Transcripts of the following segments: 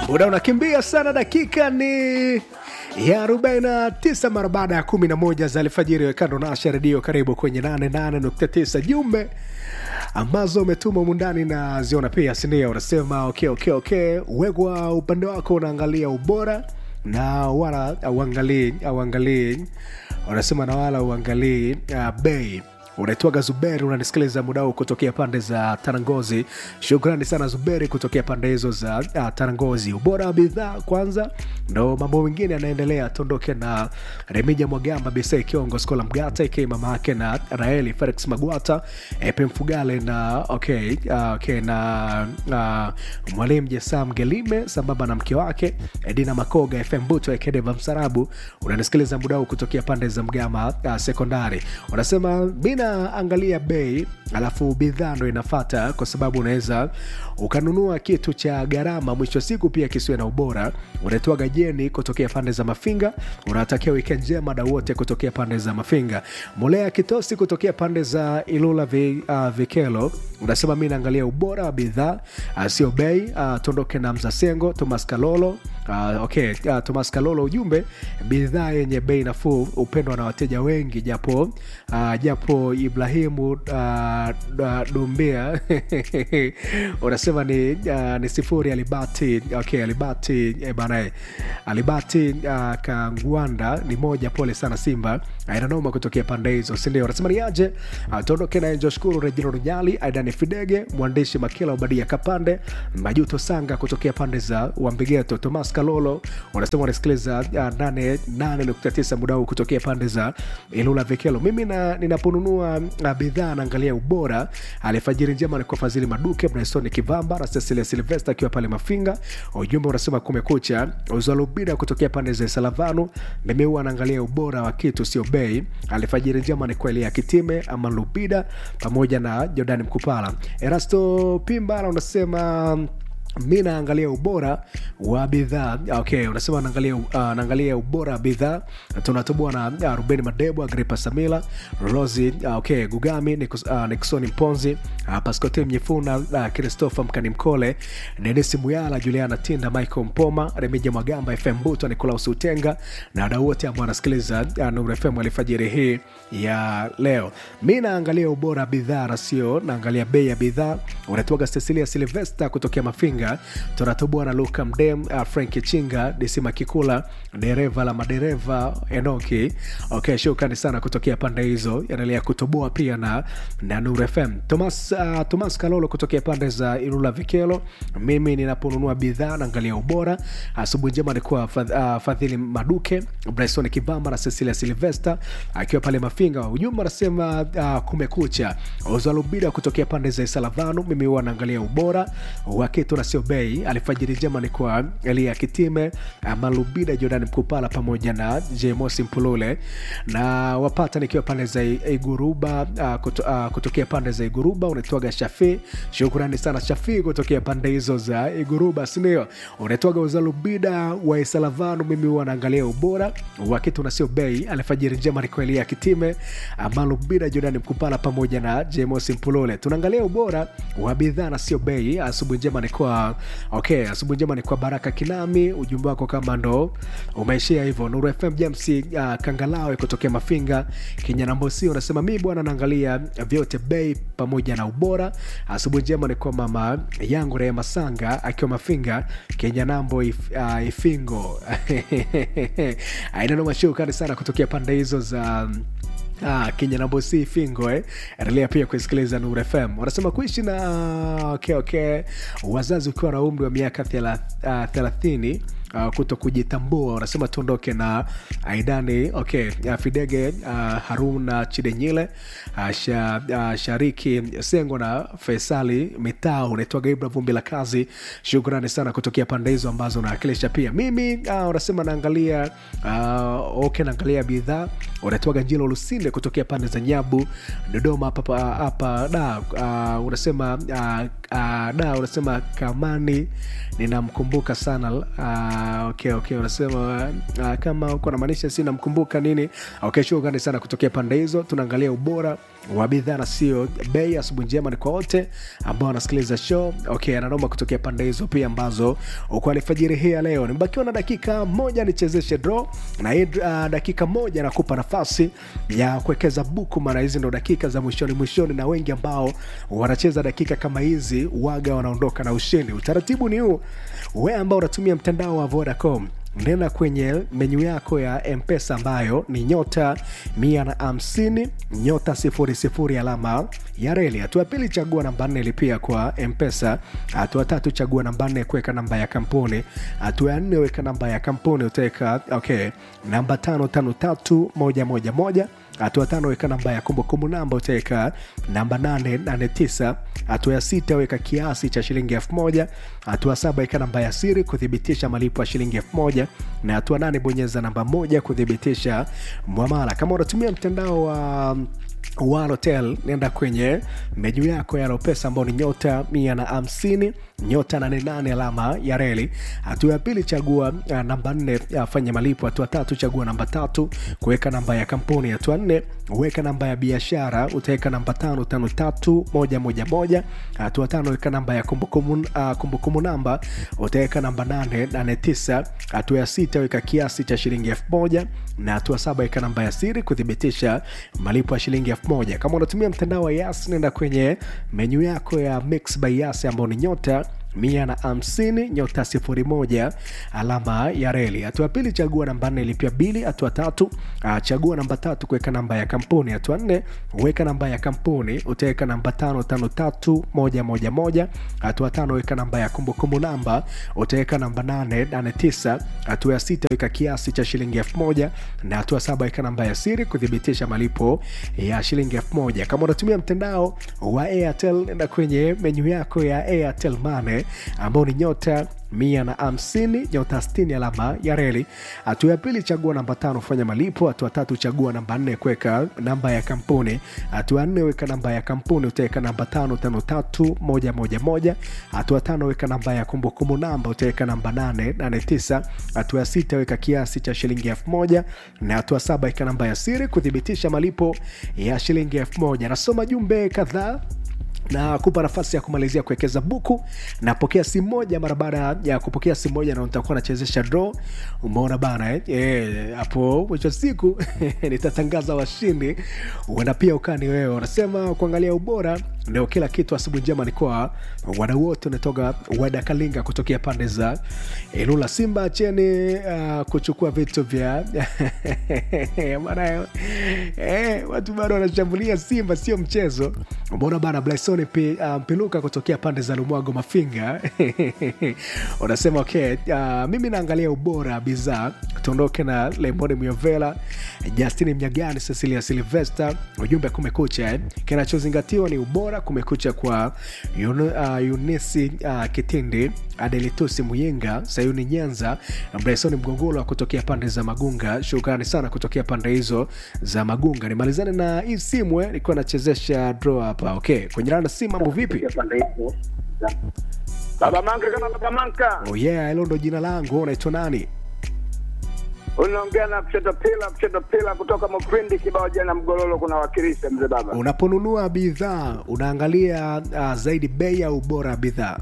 muda unakimbia sana dakika ni ya 49 mara baada ya 11 za alfajiri wekando nasha redio karibu kwenye 88.9 jumbe ambazo umetuma mundani na ziona pia sindio unasema okay, okay, okay. wegwa upande wako unaangalia ubora na wala auangalii auangalii unasema na wala uangalii uh, bei unaitwaga zuberi unanisikiliza muda huu kutokea pande za tarangozi shukrani sana zuberi kutokea pande hizo za uh, tarangozi ubora wa bidhaa kwanza ndo mambo mengine yanaendelea tondoke na remija mwagamba bisei kiongo skola mgata ikiwa mama yake na raeli felix magwata epe mfugale na okay, uh, okay na uh, mwalimu jesam gelime sambamba na mke wake edina makoga fm buto ekedeva msarabu unanisikiliza muda huu kutokea pande za mgama uh, sekondari unasema mina angalia bei alafu bidhaa ndo inafata kwa sababu unaweza ukanunua kitu cha gharama mwisho wa siku pia kisiwe na ubora unaitwa gajeni kutokea pande za mafinga unatakia wikend njema da wote kutokea pande za mafinga molea kitosi kutokea pande za ilula vi, uh, vikelo unasema mi naangalia ubora wa bidhaa uh, sio bei uh, tuondoke na mzasengo thomas kalolo uh, okay, uh, thomas kalolo ujumbe bidhaa yenye bei nafuu upendwa na wateja wengi japo uh, japo ibrahimu uh, uh, dumbia unasema ni, uh, ni sifuri alibati okay, alibati eh, bana alibati uh, kangwanda ni moja pole sana simba ainanoma kutokea pande hizo sindio unasema ni aje uh, tuondoke naye joshkuru rejino runyali aidani fidege mwandishi makila ubadia kapande majuto sanga kutokea pande za wambigeto tomas kalolo unasema unasikiliza uh, 89 muda huu kutokea pande za ilula vikelo mimi na, ninaponunua uh, bidhaa naangalia ubora alifajiri njema ni kwa fadhili maduke mnaisoni kivamba na cecilia silvesta akiwa pale mafinga ujumbe unasema kumekucha uzalubida kutokea pande za salavanu mimi huwa anaangalia ubora wa kitu sio bei alifajiri njema ni kwa elia kitime ama lubida pamoja na jordani mkupala erasto pimbala unasema mi naangalia ubora wa bidhaa okay unasema naangalia, uh, naangalia ubora wa bidhaa tunatoboa na uh, ruben madebo agripa samila rosi uh, okay gugami Nikus, uh, niksoni mponzi uh, pascote mnyefuna uh, christopher mkani mkole denisi muyala juliana tinda michael mpoma remija magamba fm buto nicolaus utenga na wadau wote ambao wanasikiliza uh, nur fm alifajiri hii ya leo mi naangalia ubora wa bidhaa na sio naangalia bei ya bidhaa unatoaga cecilia silvesta kutokea mafinga Chinga, tunatoboa na Luka Mdem, uh, Frank Chinga, Disima Kikula, dereva la madereva Enoki. Okay, shukrani sana kutokea pande hizo, endelea kutoboa pia na, na Nur FM. Thomas, uh, Thomas Kalolo kutokea pande za Ilula Vikelo. Mimi ninaponunua bidhaa naangalia ubora. Asubuhi njema nikuwa fadh, uh, Fadhili Maduke, Bryson Kibamba na Cecilia Silvester akiwa pale Mafinga. Ujumbe anasema uh, kumekucha. Ozalubida kutokea pande za Isalavanu. Mimi huwa naangalia ubora wa kitu na sio bei alfajiri njema ni kwa elia kitime malubida jordan mkupala pamoja na jmosi mpulule na wapata nikiwa pande za iguruba uh, kuto, uh, kutokea pande za iguruba unaitwaga shafi shukrani sana shafi kutokea pande hizo za iguruba sindio unaitwaga uzalubida wa isalavanu mimi huwa naangalia ubora wa kitu na sio bei alfajiri njema ni kwa elia kitime malubida jordan mkupala pamoja na jmosi mpulule tunaangalia ubora wa bidhaa na sio bei asubuhi njema ni kwa okay asubuhi njema ni kwa baraka kinami ujumbe wako kama ndo umeishia hivyo nuru fm james uh, kangalawe kutokea mafinga kinyanambosi unasema mi bwana naangalia vyote bei pamoja na ubora asubuhi njema ni kwa mama yangu rehema sanga akiwa mafinga kinyanambo if, uh, ifingo ainanoma shukani sana kutokea pande hizo za um, Ah, kenya nambosi fingo eh. endelea pia kusikiliza nur fm wanasema kuishi na okay, okay. wazazi ukiwa na umri wa miaka thelathini uh, kuto kujitambua wanasema tuondoke na aidani okay uh, fidege uh, haruna chidenyile uh, sha, uh, shariki sengo na faisali mitao unaitwaga ibra vumbi la kazi shukrani sana kutokea pande hizo ambazo unawakilisha pia mimi uh, unasema naangalia uh, okay naangalia bidhaa unaitwaga njilo lusinde kutokea pande za nyabu dodoma hapa hapa da uh, unasema uh, uh, da unasema kamani ninamkumbuka sana uh, okay, okay, unasema uh, kama uko namaanisha si namkumbuka nini okay, shukrani sana kutokea pande hizo tunaangalia ubora wa bidhaa na sio bei. Asubuhi njema ni kwa wote ambao wanasikiliza show. Okay, ananoma kutokea pande hizo pia ambazo uko alfajiri hii ya leo. Nimebakiwa na dakika moja nichezeshe draw na hii uh, dakika moja nakupa nafasi ya kuwekeza buku, maana hizi ndo dakika za mwishoni mwishoni, na wengi ambao wanacheza dakika kama hizi waga wanaondoka na ushindi. Utaratibu ni huu, wewe ambao unatumia mtandao wa Vodacom nenda kwenye menyu yako ya mpesa ambayo ni nyota mia na hamsini nyota sifuri sifuri alama ya reli. Hatua ya pili chagua namba nne lipia kwa mpesa. Hatua tatu chagua namba nne kuweka namba ya kampuni. Hatua ya nne weka namba ya kampuni utaweka okay, namba tano tano tatu moja moja moja hatua tano weka namba ya kumbukumbu namba utaweka namba 889 hatua ya sita weka kiasi cha shilingi elfu moja hatua saba weka namba ya siri kuthibitisha malipo ya shilingi elfu moja na hatua nane bonyeza namba moja kuthibitisha mwamala kama unatumia mtandao wa um, Walotel nenda kwenye menyu yako ya Lopesa ambao ni nyota mia na hamsini nyota nane nane alama ya reli. Hatua ya pili chagua uh, namba nne afanye uh, malipo. Hatua tatu chagua namba tatu kuweka namba ya kampuni. Hatua nne weka namba ya biashara, utaweka namba tano tano tatu moja moja moja. Hatua tano weka namba ya kumbukumbu uh, kumbukumbu namba, utaweka namba nane nane tisa. Hatua ya sita weka kiasi cha shilingi elfu moja na hatua saba weka namba ya siri kuthibitisha malipo ya shilingi elfu moja. Kama unatumia mtandao wa Yas, nenda kwenye menyu yako ya Mix by Yas ambao ni nyota mia na hamsini nyota sifuri moja alama ya reli. Hatua ya pili chagua namba nne lipia bili. Hatua tatu uh, chagua namba tatu kuweka namba ya kampuni. Hatua nne weka namba ya kampuni, utaweka namba tano tano tatu moja moja moja. Hatua tano weka namba ya kumbukumbu namba, utaweka namba nane nane tisa. Hatua ya sita weka kiasi cha shilingi elfu moja na hatua saba weka namba ya siri kuthibitisha malipo ya shilingi elfu moja. Kama unatumia mtandao wa Airtel, nenda kwenye menyu yako ya Airtel Money ambao ni nyota mia na hamsini nyota sitini alama ya reli. Hatua ya pili chagua namba tano fanya malipo. Hatua tatu chagua namba nne kuweka namba ya kampuni. Hatua nne weka namba ya kampuni, utaweka namba tano tano tatu moja moja moja. Hatua tano weka namba ya kumbukumbu namba, utaweka namba nane nane tisa. Hatua ya sita weka kiasi cha shilingi elfu moja na hatua saba weka namba ya siri kuthibitisha malipo ya shilingi elfu moja. Nasoma jumbe kadhaa na kupa nafasi ya kumalizia kuwekeza buku. Napokea simu moja mara baada ya kupokea simu moja, na nitakuwa nachezesha draw. Umeona bana eh? E, hapo mwisho siku nitatangaza washindi, huenda pia ukani wewe. Unasema kuangalia ubora ndio kila kitu. Asubuhi njema ni kwa wadau wote, unatoka Wada Kalinga kutokea pande za Ilula. Simba cheni uh, kuchukua vitu vya bana eh, watu bado wanashambulia Simba, sio mchezo. Umeona bana Blaison Mpiluka um, kutokea pande za Lumwago Mafinga unasema okay, uh, mimi naangalia ubora bidhaa. Tuondoke na Lemoni Myovela, Justini Mnyagani, Cecilia Silvester. Ujumbe kumekucha eh. Kinachozingatiwa ni ubora. Kumekucha kwa yun, uh, Yunisi uh, Kitindi, Adelitusi Muyinga, Sayuni Nyanza, Blaison Mgongolo kutokea pande za Magunga. Shukrani sana kutokea pande hizo za Magunga. Nimalizane na hii simu eh, nilikuwa nachezesha draw hapa okay. Kwenye randa si mambo vipi? Baba Manka kama Baba Manka. Oh yeah, hilo ndo jina langu. Unaitwa nani? Unaongea na kushoto pila kushoto pila kutoka Mufindi kibao jana Mgololo kuna wakilisha mzee baba. Unaponunua bidhaa unaangalia uh, zaidi bei au ubora wa bidhaa?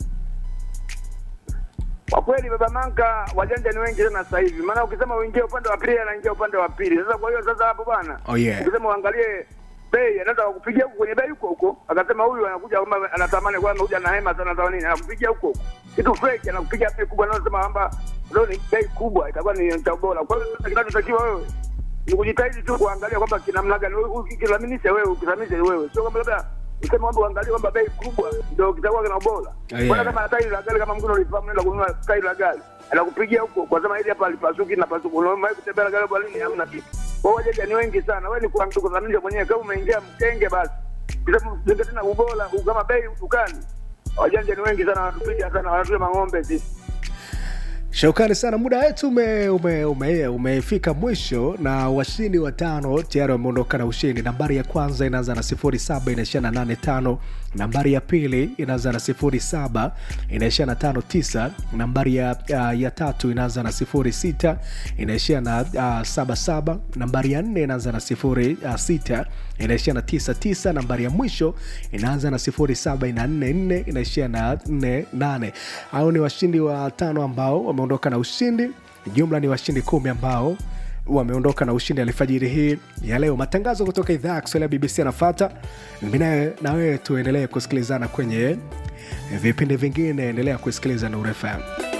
Kwa kweli Baba Manka, wajanja ni wengi sana sasa hivi, maana ukisema uingie upande wa pili anaingia upande wa pili. Sasa kwa hiyo sasa hapo bwana, Oh yeah. ukisema uangalie bei, anaweza kukupigia huko kwenye bei huko huko, akasema huyu anakuja kama anatamani kwa anakuja na hema sana za nini, anakupigia huko huko kitu fake, anakupigia bei kubwa, anasema kwamba leo ni bei kubwa, itakuwa ni cha bora. Kwa hiyo sasa kinachotakiwa wewe ni kujitahidi tu kuangalia kwamba kina namna gani wewe ukithaminisha wewe ukithaminisha wewe, sio kwamba labda useme kwamba uangalie kwamba bei kubwa ndio kitakuwa kina ubora. yeah. Mbona kama tairi la gari kama mkono ulifahamu, nenda kununua tairi la gari anakupigia huko kwa sema hili hapa alipasuki na pasuki, unaona kutembea na gari kwa nini? Hamna kitu. Kwa hiyo wateja ni wengi sana, wewe ni kuangalia kudhaminisha mwenyewe. Kama umeingia mkenge, basi bila kuzingatia tena ubora kama bei dukani, wajanja ni wengi sana, wanatupiga sana, wanatupiga mang'ombe sisi. Shukrani sana, muda wetu umefika ume, ume, umefika mwisho, na washindi watano tayari wameondoka na ushindi. Nambari ya kwanza inaanza na sifuri saba inaishia na nane tano. Nambari ya pili inaanza na sifuri saba inaishia na tano tisa. Nambari ya, uh, ya tatu inaanza na sifuri sita inaishia na uh, saba saba. Nambari ya nne inaanza na sifuri uh, sita inaishia na tisa tisa. Nambari ya mwisho inaanza na sifuri saba ina nne nne inaishia na nne nane. Hao ni washindi watano ambao wameondoka na ushindi. Jumla ni washindi kumi ambao wameondoka na ushindi alfajiri hii ya leo. Matangazo kutoka idhaa ya Kiswahili ya BBC yanafata. Mimi nawe na wewe tuendelee kusikilizana kwenye vipindi vingine. Endelea kusikiliza Nuru FM.